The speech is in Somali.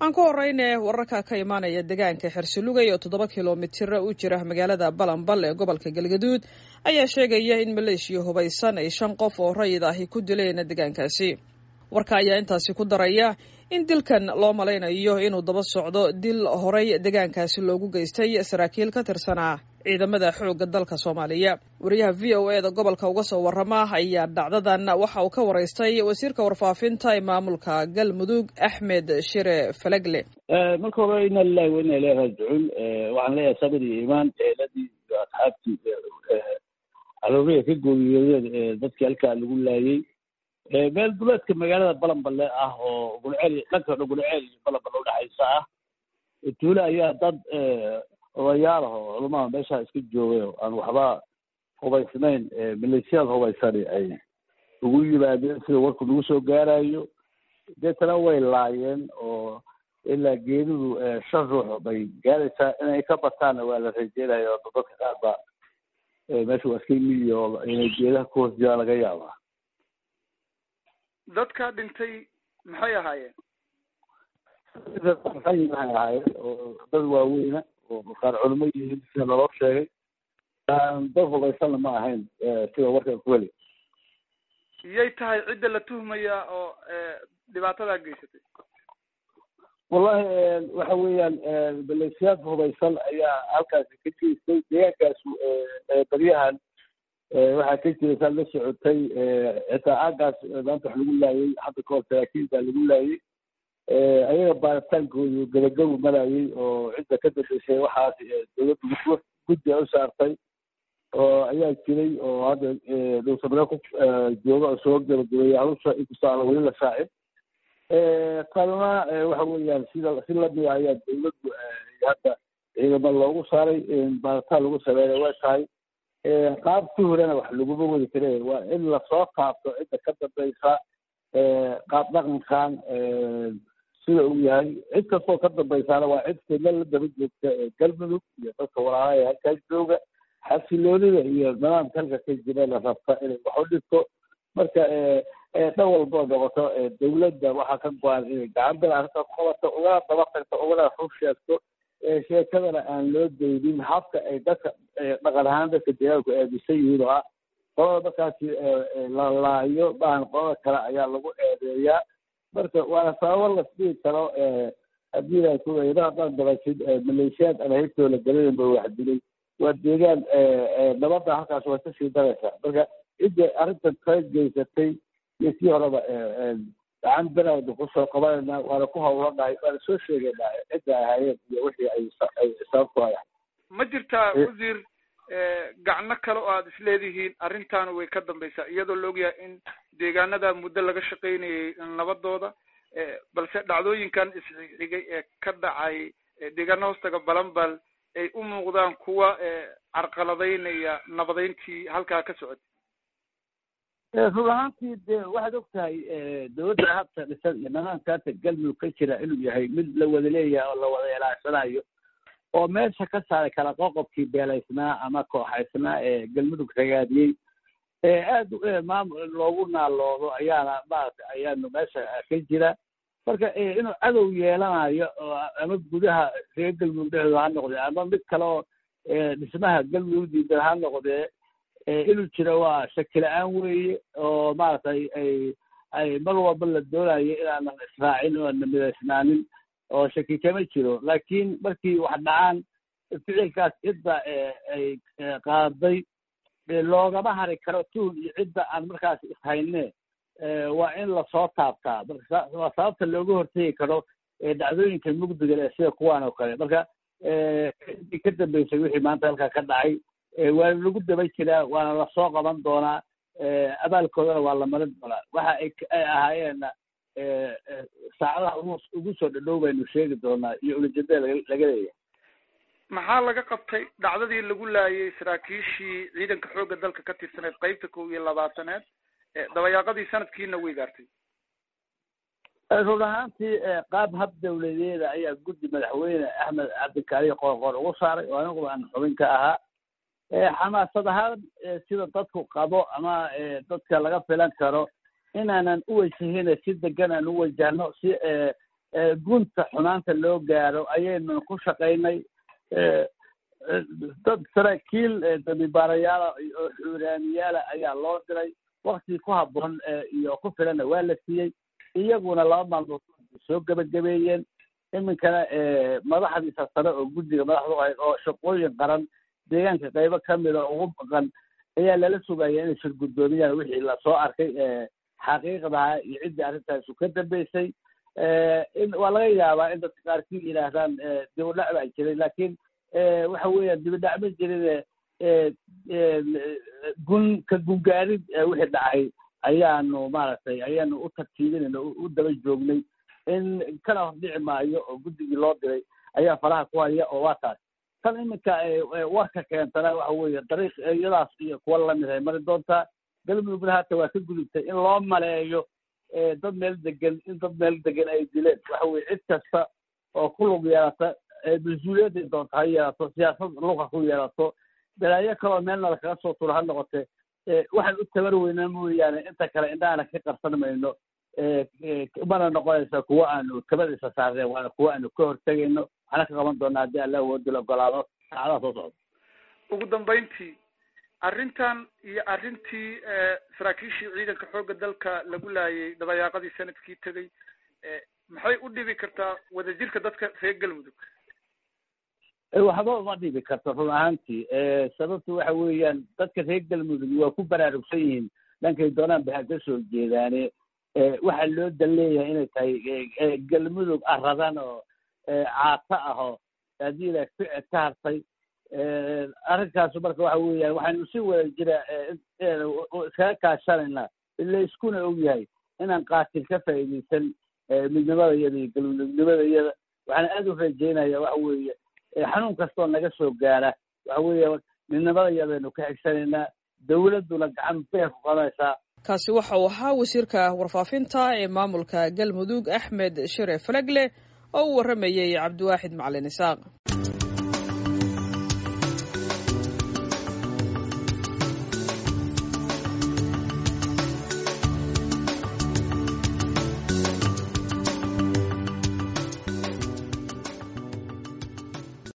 aan ku horeyne wararka ka imaanaya deegaanka xersilugay oo toddoba kilomitira u jira magaalada balanbal ee gobolka galgaduud ayaa sheegaya in maleeshiya hubaysan ay shan qof oo rayid ahi ku dileen deegaankaasi warka ayaa intaasi ku daraya in dilkan loo malaynayo inuu daba socdo dil horey deegaankaasi loogu geystay saraakiil ka tirsanaa ciidamada xoogga dalka soomaaliya wariyaha v o e da gobolka uga soo warrama ayaa dhacdadan waxa uu ka waraystay wasiirka warfaafinta ee maamulka galmudug axmed shire falegle marka hore ina lilahi wa ina ilahi raajicuun waxaan leeyahay sabir iyo iimaan eeladii iyo asxaabtii arooriga ka gooriyoodeen dadkii halkaa lagu laayey meel duleedka magaalada balanballe ah oo gulceel dhanka dhan gulceel iyo balanballe udhexaysa ah tuule ayaa dad odayaal ah oo culamaha meeshaa iska joogay oo aan waxba hubaysnayn maleeshiyaad hubaysani ay ugu yimaadeen sida warku nagu soo gaarayo deetana way laayeen oo ilaa geeridu shan ruux bay gaaraysaa inay ka bataanna waa la rajeynaya oo dadka qaar ba meesha waa iska miyi oo inay geedaha ku hoos jiraan laga yaabaa dadka dhintay maxay ahaayeen waxay ahaayeen oo dad waaweyna oo qaar culimo yihiin sida naloo sheegay dad hubaysanna ma ahayn sida warkan ku heli iyay tahay cidda la tuhmaya oo dhibaatadaa geysatay wallahi waxa weeyaan maleeshiyaad hubaysan ayaa halkaasi ka geystay deegaankaasu baryahan waxaa ka jira saad la socotay xitaa aagaas maanta wax lagu laayay hadda kahor saraakiil baa lagu laayay ayaga baaritaankoodu gabagabu marayay oo cidda ka dambeysay waxaas dowladda guddi u saartay oo ayaa jiray oo hadda dhowsamare ku jooga oo soo gabagabeeyay halusha inkastoo aan weli la shaacin qalna waxa weeyaan sida si lamida ayaa dowladdu hadda ciidamo loogu saaray baaritaan lagu sameeya way tahay qaab si horena wax laguma wadi kare waa in lasoo taabto cidda ka dambeysa qaab dhaqankan sida uu yahay cid kastoo ka dambaysaana waa cid fidla la daba joogta galmudug iyo dadka walaalaha ee halkaa jooga xasiloonida iyo nidaamka halka ka jira la rabta inay wax u dhigto marka dhan walboo noqoto dowladda waxaa ka go-an inay gacan bil arrinta ku qabato ugana daba tagto ugana rug sheegto sheekadana aan loo daynin habka ay dadka dhaqan ahaan dadka deegaanku aaminsan yihiin oo ah qolada markaasi la laayo maahan qolada kale ayaa lagu eedeeyaa marka waana sababo lasdhihi karo haddii la kuweyda haddaan dabasid maleeshiyaad aan haybtooda galinin ba wax dilay waa deegaan nabadda halkaas way kasii daraysaa marka cidda arrintan kala geysatay iyo sii horeba gacan beraada kusoo qabanayna waana ku hawlanahay waana soo sheegaynaa cidda ahaayeen iyo wixii ay ay sababtu ay ma jirtaa wasiir gacno kale oo aada isleedihiin arrintaana way ka dambaysaa iyadoo la ogyahay in deegaanada muddo laga shaqaynayay nabadooda balse dhacdooyinkan isxigay ee ka dhacay deegaana hoostaga balanbal ay u muuqdaan kuwa carqaladaynaya nabadeyntii halkaa ka socotay run ahaantii de waxaad og tahay dowladda habta dhisan iyo nidaamka hadda galmudug ka jira inuu yahay mid la wada leeyahay oo la wada ilaacsanayo oo meesha ka saaray kala qoqobkii beelaysnaa ama kooxaysnaa ee galmudug ragaadiyey aada maamul loogu naaloodo ayaana maaragtay ayaanu meesha ka jira marka inuu cadow yeelanayo oo ama gudaha reer galmudug dhexdooda ha noqdee ama mid kale oo dhismaha galmudug diidan ha noqdee inuu jiro waa shaki la-aan weeye oo maaragtay ay ay mar walba la doonayo inaanan israacin oo ana midaysnaanin oo shaki kama jiro laakiin markii wax dhacaan ficilkaas cidda ay qaaday loogama hari karo tuul iyo cidda aan markaas ishayne waa in lasoo taabtaa marka waa sababta looga hortegi karo dhacdooyinka mugdiga leh sida kuwaan oo kale marka ciddii ka dambeysay wixii maanta halkaa ka dhacay waana lagu daba jiraa waana lasoo qaban doonaa abaalkoodana waa la marin doonaa waxa ay ay ahaayeenna saacadaha ugu ugu soo dhadhow baynu sheegi doonaa iyo ulajeedada laga laga leeyahay maxaa laga qabtay dhacdadii lagu laayay saraakiishii ciidanka xoogga dalka ka tirsaneed qeybta kow iyo labaataneed dabayaaqadii sanadkiina way gaartay run ahaantii qaab hab dawladeeda ayaa guddi madaxweyne axmed cabdikaariyo qoorqoor ugu saaray oo anigu aan xubin ka ahaa xamaasad ahaan sida dadku qabo ama dadka laga filan karo inaanan u wajahina si degan aan u wajahno si gunta xumaanta loo gaaro ayaynu ku shaqaynay dad saraakiil dambibaarayaala oo xuuraaniyaala ayaa loo diray waktii ku habboon iyo ku filanna waa la siiyey iyaguna laba maalmood soo gebagabeeyeen iminkana madaxdiisa sare oo guddiga madaxdu ahayd oo shaqooyin qaran deegaanka qaybo kamida ugu baqan ayaa lala sugaya inay shir guddoomiyaan wixii lasoo arkay xaqiiqdaha iyo ciddii arrintaasu ka dambeysay waa laga yaabaa in dadka qaarkii yidhaahdaan dibudhac baa jiray laakiin waxa weeyaan dibidhac ma jirin gun ka gungaarid wixii dhacay ayaanu maaragtay ayaanu u tartiibinayna u daba joognay in kana hordhici maayo oo guddigii loo diray ayaa faraha ku haya oo waa taas tan iminka warka keentana waxa weeye dariiq iyadaas iyo kuwa lamid ay mari doontaa galmudugna hata waa ka gudubtay in loo maleeyo dad meel degan in dad meel degan ay dileen waxa weye cid kasta oo ku lug yeelata mas-uuliyadday doonta ha yeelato siyaasad luqa ku yeelato balaayo kaloo meelna lakaga soo tulo ha noqote waxaan u tabar weynaa mooyaane inta kale indhahana ka qarsan mayno mana noqonaysa kuwa aanu kabadiisa saarneen waana kuwa aanu ka hortegayno waxaana ka qaban doonaa haddii alla awoodil ogolaado saacadaha soo socda ugu dambayntii arrintan iyo arrintii saraakiishii ciidanka xoogga dalka lagu laayay dabayaaqadii sanadkii tegay maxay u dhibi kartaa wadajirka dadka reer galmudug waxba uma dhibi karto run ahaantii sababtu waxa weeyaan dadka reer galmudug waa ku baraarugsan yihiin dhankay doonaan ba ha ka soo jeedaane waxaa loo dan leeyahay inay tahay galmudug aradan oo caato ah oo haddii ila ficid ka hartay arrinkaasu marka waxa weeyaan waxaynu si wada jira iskaga kaashanaynaa ila iskuna og yahay inaan qaatil ka faa'iidaysan midnimadayada iyo galmudugnimadayada waxaan aad u rajeynaya waxa weeye xanuun kastoo naga soo gaara waxa weeye midnimadayadaynu ka xigsanaynaa dawladduna gacan beer ku qabanaysaa kaasi waxa uu ahaa wasiirka warfaafinta ee maamulka galmudug axmed shire falegle oo u warramayey cabdiwaaxid macalin isaaq